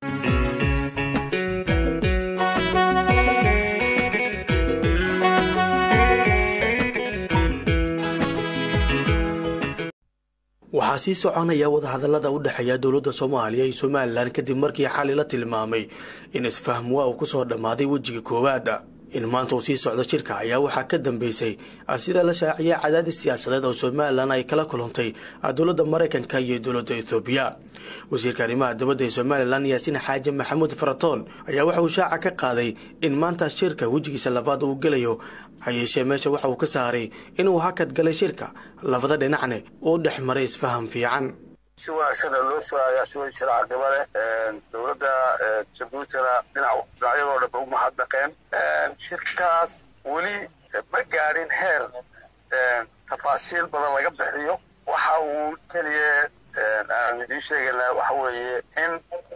waxaa sii soconaya wadahadalada u dhexeeya dowladda soomaaliya iyo somalilan kadib markii xali la tilmaamay in isfahmwaa uu kusoo dhammaaday wejiga koowaad in maanta uu sii socdo shirka ayaa waxaa ka dambeysay sida la shaaciyay cadaadis siyaasadeed oo somalilan ay kala kulantay dowladda maraykanka iyo dowladda ethoobiya wasiirka arrimaha dibadda ee somalilan yaasiin xaaji maxamuud faratoon ayaa waxa uu shaaca ka qaaday in maanta shirka wejigiisa labaad uu gelayo hayeeshee meesha waxa uu ka saaray inuu hakad galay shirka labada dhinacne uu dhex maray isfaham fiican si wanaagsana loo soo agaasimo jira caqaba leh dowladda jabuutina dhinac dhinacyadoo dhanba u mahadnaqeen shirkaas weli ma gaadhin heer tafaasiil badan laga bixiyo waxa uu keliya aan idiin sheegaynaa waxa weeye in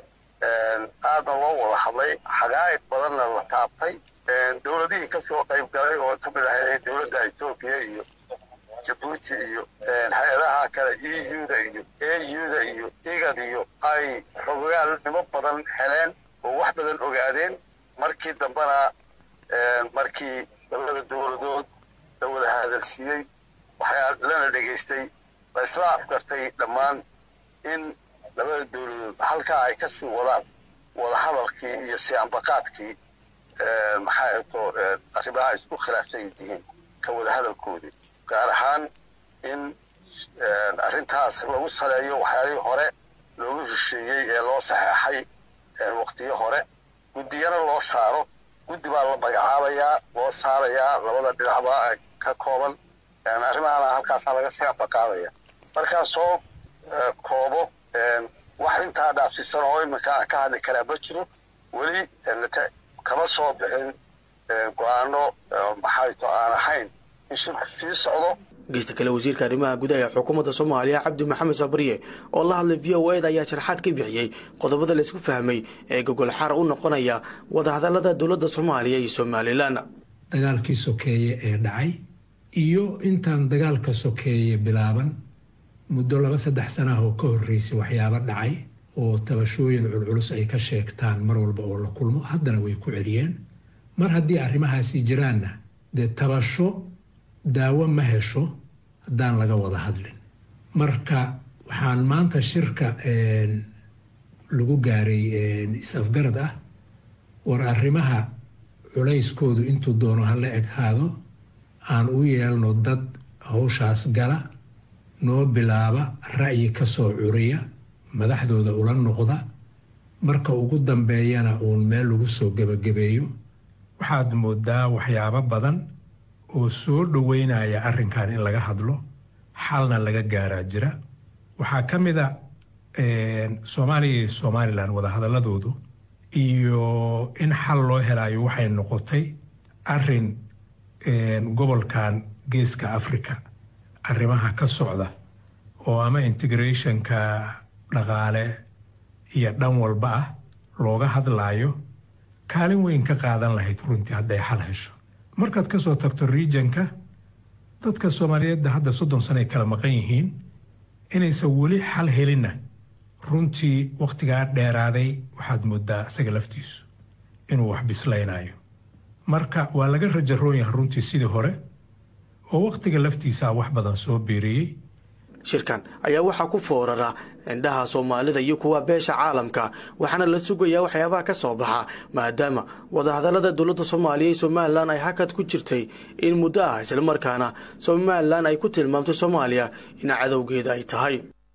aadna loo wada hadlay xaqaa'iq badanna la taabtay dowladihii kasoo qayb galay oo ka mid ahayd dowladda etoobiya iyo jabuuti iyo hay-adaha kale e u-da iyo a u-da iyo igad iyo ay xogaalnimo badan heleen oo wax badan ogaadeen markii dambena markii labada dowladood la wada hadalsiiyey waxaa lana dhegaystay la isla afgartay dhammaan in labada dowladood halkaa ay kasii wadaan wadahadalkii iyo siambaqaadkii maxaa eto arrimaha isku khilaafsan yihiin ka wada hadalkoodii gaar ahaan in arrintaas lagu saleeyo waxyaalihii hore loogu hesheeyey ee loo saxeexay waqtiyo hore guddiyana loo saaro guddi baa la magacaabayaa loo saarayaa labada dhinacba ka kooban arrimahana halkaasaa laga sii ambaqaadaya markaa soo koobo wax intaa dhaafsisan oo iminka aan ka hadli karaa ma jiro weli kama soo bixin go-aano maxayto aan ahayn in shirku sii socdo geysta kale wasiirka arrimaha gudaha ee xukuumadda soomaaliya cabdi maxamed sabriye oo la hadlay v o eda ayaa sharxaad ka bixiyey qodobada laysku fahmay ee gogol xara u noqonaya wadahadalada dowladda soomaaliya iyo somalilan dagaalkii sokeeye ee dhacay iyo intaan dagaalka sokeeye bilaaban muddo laba saddex sanah oo ka horreysay waxyaabo dhacay oo tabashooyin culculus ay ka sheegtaan mar walba oo la kulmo haddana way ku celiyeen mar haddii arrimahaasi jiraanna dee tabasho daawo ma hesho haddaan laga wada hadlin marka waxaan maanta shirka lagu gaaray is-afgarad ah war arrimaha culayskoodu intuu doono hala eghaado aan u yeelno dad howshaas gala noo bilaaba ra'yi ka soo curiya madaxdooda ula noqda marka ugu dambeeyana uun meel lagu soo gebagabeeyo waxaad moodaa waxyaabo badan oo soo dhoweynaya arrinkan in laga hadlo xalna laga gaaraa jira waxaa ka mid a soomaaliya iyo somalilan wadahadaladoodu iyo in xal loo helayo waxay noqotay arin gobolkan geeska africa arrimaha ka socda oo ama integrationka dhaqaale iyo dhan walba ah looga hadlaayo kaalin weyn ka qaadan lahayd runtii hadday xal hesho markaad ka soo tagto regionka dadka soomaaliyeedda hadda soddon sano ay kala maqan yihiin inaysan weli xal helinna runtii wakhtigaa dheeraaday waxaad moodaa isaga laftiisu inuu wax bislaynayo marka waa laga rajaroon yahay runtii sidii hore oo wakhtiga laftiisaa wax badan soo beeriyey shirkan ayaa waxaa ku foorara indhaha soomaalida iyo kuwa beesha caalamka waxaana la sugayaa waxyaabaha ka soo baxa maadaama wadahadalada dowladda soomaaliya iyo somalilan ay hakad ku jirtay in muddo ah islamarkaana somalilan ay ku tilmaamtay soomaaliya in cadowgeeda ay tahay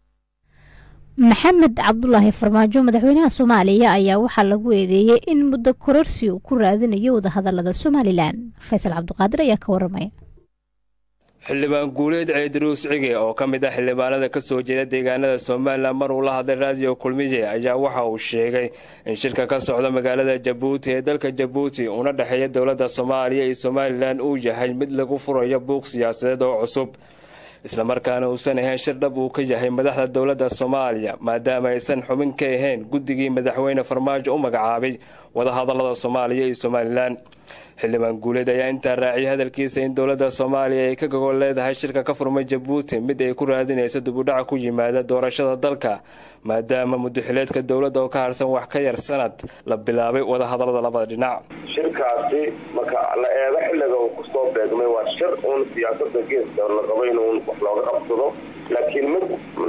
maxamed cabdulaahi farmaajo madaxweynaha soomaaliya ayaa waxaa lagu eedeeyey in muddo kororsi uu ku raadinayo wadahadalada somalilan faysal cabdiqaadir ayaa ka waramaya xildhibaan guuleed ceediruus cige oo ka mid ah xildhibaanada ka soo jeeda deegaanada somalilan mar uu la hadlay raadiyo kulmiye ayaa waxa uu sheegay in shirka ka socda magaalada jabuuti ee dalka jabuuti uuna dhexeeya dowladda soomaaliya iyo somalilan uu yahay mid lagu furayo buuq siyaasadeed oo cusub islamarkaana uusan ahayn shir dhab uu ka yahay madaxda dowladda soomaaliya maadaama aysan xubin ka ahayn guddigii madaxweyne farmaajo u magacaabay wadahadalada soomaaliya iyo somalilan xildhibaan guuleed ayaa intaa raaciyay hadalkiisa in dowladda soomaaliya ay ka gogol leedahay shirka ka furmay jabuuti mid ay ku raadinayso dibudhaca ku yimaada doorashada dalka maadaama mudaxileedka dowladda oo ka harsan wax ka yar sanad la bilaabay wadahadalada labada dhinac shirkaasi marka la eego xilliga uu kusoo beegmay waa shir uun siyaasada geeska la rabo in uun wax looga qabsado laakiin mid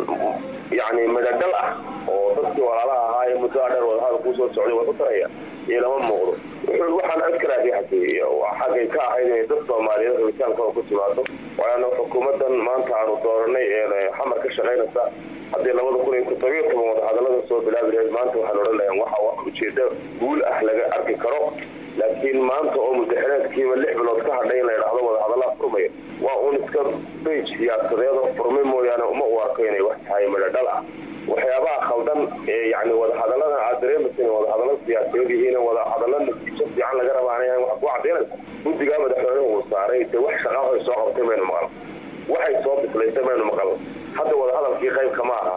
yani midhadhal ah oo dadkii walaalaha ahaa ee muddo dheer wadahadal kuusoo socday waa ku taraya iyo lama muuqdo wuxuu waxaan adkaraadiixatay xaggay ka ahayd inay dad soomaaliyeed rabitaankooda ku timaado waana xukuumadan maanta aanu dooranay ee xamar ka shaqaynaysa haddii labada kun iyo todobiyo toban wadahadalada soo bilaabi lahayd maanta waxaan odhan lahayn waxa wax ujeedo guul ah laga arki karo laakiin maanta oo mudaxileedkiiba lix bilood ka hadhay in la idhaahdo wadahadallaa furmaya waa uun iska beyj siyaasadeed oo furmay mooyaane uma u arko inay wax tahay midhadhal ah waxyaabaha khaldan ee yani wadahadalladan aad dareemaysa inay wadahadallo siyaasadeed yihiin wadahadallo natiijo fiican laga rabaanaya wax ku cadaynaysa guddigaa madaxweynuhu uu saaray dee wax shaqaahoy soo qabtay maynu maqal waxay soo bislaysay maynu maqal hadda wadahadalkii qaybka ma aha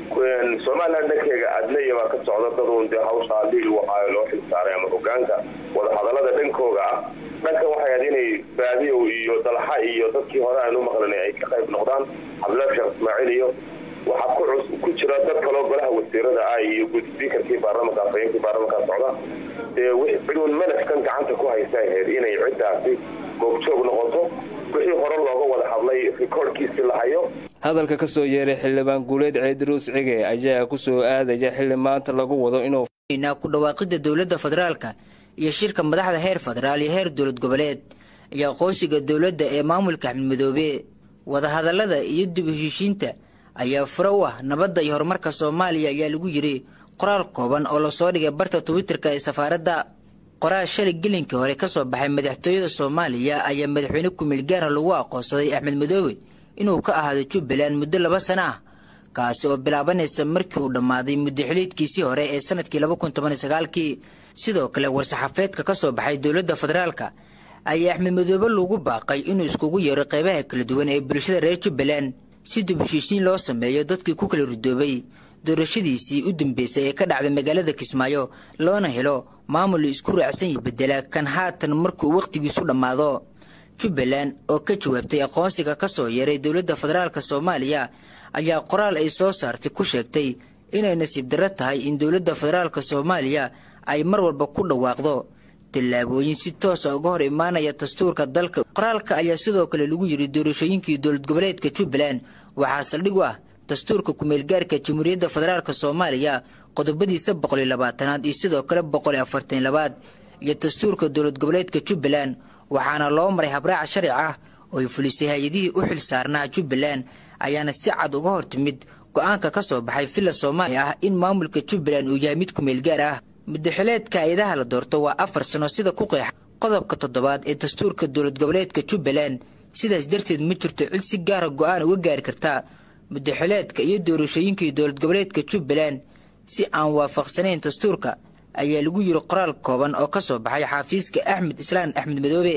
somalilan dhankeega adnaya baa ka socda dad uun dee hawshaa liil waxaa loo xil saaray ama hogaanka wadahadallada dhankooga ah dhankan waxay ahayd inay baadiyow iyo dalxa iyo dadkii hore aanu maqlinay ay ka qayb noqdaan cabdillahi sheekh ismaaciil iyo waxaa ku jira dad kaloo golaha wasiirada ah iyo gudsbiikarkii baarlamanka afhayeenkii baarlamanka socda dee ciduun manafkan gacanta ku haysa ahayd inay ciddaasi goobjoog noqoto wixii hore looga wada hadlay rikoorhkiisi la hayo hadalka ka soo yeeray xildhibaan guuleed ceediruus cige ayaa ku soo aadaya xilli maanta lagu wado inuu ku dhawaaqidda dowladda federaalka iyo shirka madaxda heer federaal iyo heer dowlad goboleed iyo aqoonsiga dowladda ee maamulka axmed madoobe wadahadallada iyo dib heshiishiinta ayaa fure u ah nabadda iyo horumarka soomaaliya ayaa lagu yidhi qoraal kooban oo lasoo dhigay barta twitterka ee safaaradda qoraal shalay gelinkii hore ka soo baxay madaxtooyada soomaaliya ayaa madaxweyne kumeel gaara lagu aqoonsaday axmed madoobe inuu ka ahaado jubbaland muddo laba sano ah kaasi oo bilaabanaysa markii uu dhammaaday muddaxiliidkiisii hore ee sanadkii laba kun toban iyo sagaalkii sidoo kale war-saxaafeedka ka soo baxay dowladda federaalka ayaa axmed madoobe lagu baaqay inuu iskugu yeero qaybaha kala duwan ee bulshada reer jubbaland si dib heshiisiin loo sameeyo dadkii ku kala ridoobay doorashadiisii u dambeysay ee ka dhacday magaalada kismaayo loona helo maamul isku raacsan yi bedela kan haatan markuu wakhtigiisu dhammaado jubbaland oo ka jawaabtay aqoonsiga ka soo yeeray dowladda federaalk soomaaliya ayaa qoraal ay soo saartay ku sheegtay inay nasiib darro tahay in dowladda federaalk soomaaliya ay mar walba ku dhawaaqdo tallaabooyin si toosa uga hor imaanaya dastuurka dalka qoraalka ayaa sidoo kale lagu yidhi doorashooyinkii dowlad goboleedka jubbaland waxaa saldhig u ah dastuurka kumeelgaarka jamhuuriyadda federaalk soomaaliya qodobadiisa boqol iyo labaatanaad iyo sidoo kale boqol iyo afartan labaad iyo dastuurka dowlad goboleedka jubbaland waxaana loo maray habraaca sharci ah oo ay fulisay hay-adihii u xil saarnaa jubbaland ayaana si cad uga hor timid go-aanka ka soo baxay villa soomaaliya ah in maamulka jubbaland uu yahay mid kumeelgaar ah mudaxileedka hay-adaha la doorto waa afar sano sida ku qeexa qodobka toddobaad ee dastuurka dowlad goboleedka jubbaland sidaas darteed ma jirto cid si gaara go-aan uga gaari karta mudaxileedka iyo doorashooyinkii dowlad goboleedka jubbaland si aan waafaqsanayn dastuurka ayaa lagu yiri qoraal kooban oo ka soo baxay xaafiiska axmed islaan axmed madoobe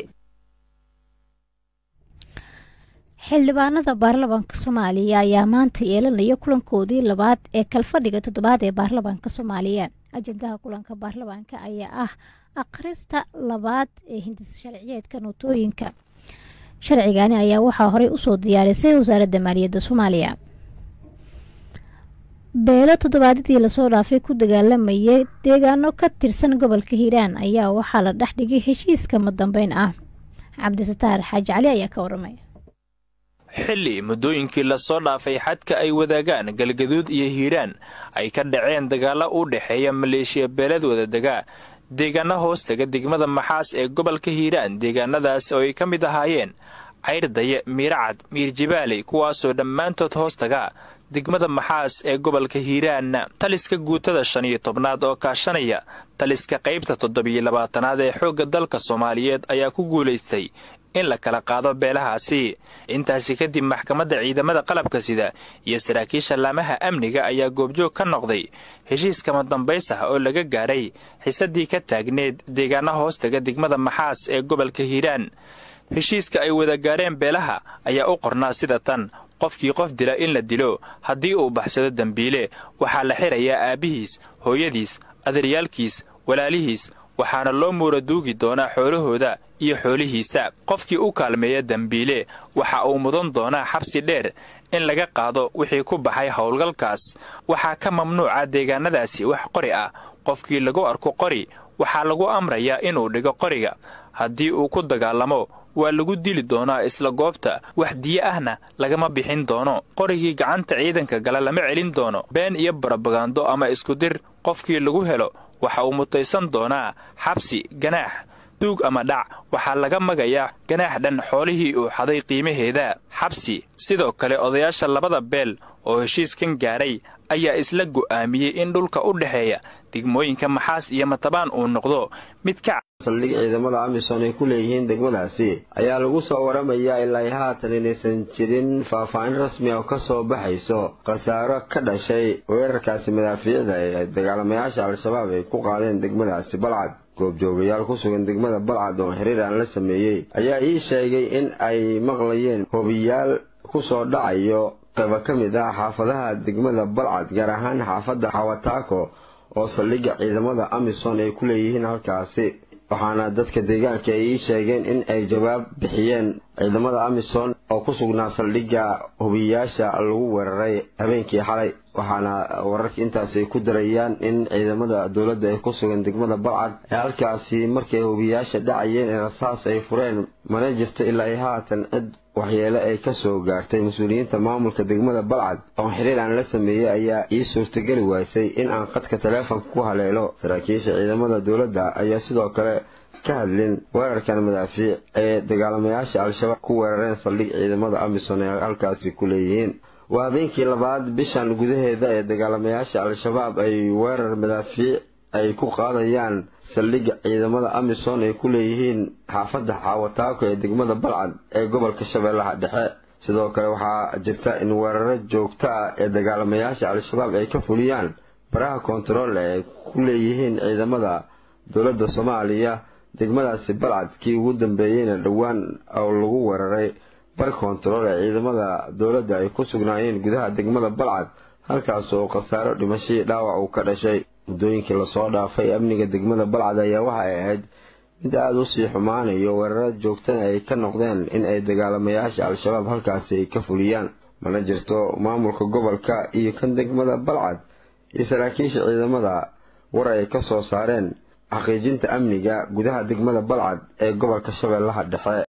xildhibaanada baarlamaanka soomaaliya ayaa maanta yeelanaya kulankoodii labaad ee kalfadhiga toddobaad ee baarlamaanka soomaaliya ajendaha kulanka baarlamaanka ayaa ah akhrista labaad ee hindis sharciyeedka nootooyinka sharcigani ayaa waxaa horey usoo diyaarisay wasaaradda maaliyadda soomaaliya beelo toddobaadadii lasoo dhaafay ku dagaalamayay deegaano ka tirsan gobolka hiiraan ayaa waxaa la dhex dhigay heshiiska madambeyn ah cabdisataar xaaji cali ayaa ka waramay xilli muddooyinkii lasoo dhaafay xadka ay wadaagaan galgaduud iyo hiiraan ay ka dhaceen dagaalo u dhexeeya maleeshiya beeladooda degaa deegaano hoostaga degmada maxaas ee gobolka hiiraan deegaanadaas oo ay ka mid ahaayeen cayrdaye miiracad miirjibaaley kuwaasoo dhammaantood hoostaga degmada maxaas ee gobolka hiiraan taliska guutada shan iyo tobnaad oo kaashanaya taliska qaybta toddobiyo labaatanaad ee xoogga dalka soomaaliyeed ayaa ku guulaystay in la kala qaado beelahaasi intaasi kadib maxkamadda ciidamada qalabka sida iyo saraakiisha laamaha amniga ayaa goobjoog ka noqday heshiiskama dambays ah oo laga gaaray xisadii ka taagneed deegaana hoostaga degmada maxaas ee gobolka hiiraan heshiiska ay wada gaareen beelaha ayaa u qornaa sida tan qofkii qof dila in la dilo haddii uu baxsado dembiile waxaa la xirayaa aabbihiis hooyadiis aderyaalkiis walaalihiis waxaana loo muuraduugi doonaa xoolahooda iyo xoolihiisa qofkii u kaalmeeya dembiile waxa uu mudan doonaa xabsi dheer in laga qaado wixii ku baxay howlgalkaas waxaa ka mamnuuca deegaanadaasi wax qori ah qofkii lagu arko qori waxaa lagu amrayaa inuu dhigo qoriga haddii uu ku dagaalamo waa lagu dili doonaa isla goobta wax diyo ahna lagama bixin doono qorigii gacanta ciidanka gala lama celin doono been iyo barabagando ama iskudir qofkii lagu helo waxa uu mutaysan doonaa xabsi ganaax duug ama dhac waxaa laga magayaa ganaax dhan xoolihii uu xaday qiimaheeda xabsi sidoo kale odayaasha labada beel oo heshiiskan gaaray ayaa isla go'aamiyey in dhulka u dhexeeya degmooyinka maxaas iyo matabaan uu noqdo mid ka saldhig ciidamada amisom ay ku leeyihiin degmadaasi ayaa lagu soo waramayaa ilaa haatan inaysan jirin faahfaahin rasmi oo ka soo baxayso khasaaro ka dhashay weerarkaasi madaafiicda ee dagaalamayaasha al-shabaab ay ku qaadeen degmadaasi balcad goobjoogayaal ku sugan degmada balcad oo xiriir aan la sameeyey ayaa ii sheegay in ay maqlayeen hobiyaal ku soo dhacayo qayba ka mid ah xaafadaha degmada balcad gaar ahaan xaafadda xawataako oo saldhigga ciidamada amisom ay ku leeyihiin halkaasi waxaana dadka deegaanka ay ii sheegeen in ay jawaab bixiyeen ciidamada amisom oo ku sugnaa saldhigga hubiyayaasha lagu weeraray habeenkii xalay waxaana wararka intaas ay ku darayaan in ciidamada dowladda ay ku sugan degmada balcad ee halkaasi markay hubiyayaasha dhacayeen ee rasaas ay fureen mana jirto ilaa ay haatan cid waxyeele ay ka soo gaartay mas-uuliyiinta maamulka degmada balcad oo xiriir aan la sameeyey ayaa ii suurtageli waysay in aan qadka taleefonka ku haleelo saraakiisha ciidamada dowladda ayaa sidoo kale ka hadlin weerarkan madaafiic ee dagaalamayaasha al-shabaab ku weerareen saldhig ciidamada amisom ee halkaasi ku leeyihiin waa habeenkii labaad bishan gudaheeda ee dagaalamayaasha al-shabaab ay weerar madaafiic ay ku qaadayaan saldhigga ciidamada amisom ay ku leeyihiin xaafadda xaawataako ee degmada balcad ee gobolka shabeellaha dhexe sidoo kale waxaa jirta in weeraro joogto ah ee dagaalamayaasha al-shabaab ay ka fuliyaan baraha kontarool ee ku leeyihiin ciidamada dowladda soomaaliya degmadaasi balcad kii ugu dambeeyeyna dhowaan oo lagu weeraray bar kontarool ee ciidamada dowladda ay ku sugnaayeen gudaha degmada balcad halkaas oo khasaaro dhimashadii dhaawac uu ka dhashay muddooyinkii lasoo dhaafay amniga degmada balcad ayaa waxay ahayd mid aada u sii xumaanayo weeraro joogtana ay ka noqdeen in ay dagaalamayaasha al-shabaab halkaasi ay ka fuliyaan mana jirto maamulka gobolka iyo kan degmada balcad iyo saraakiisha ciidamada war ay ka soo saareen xaqiijinta amniga gudaha degmada balcad ee gobolka shabeellaha dhexe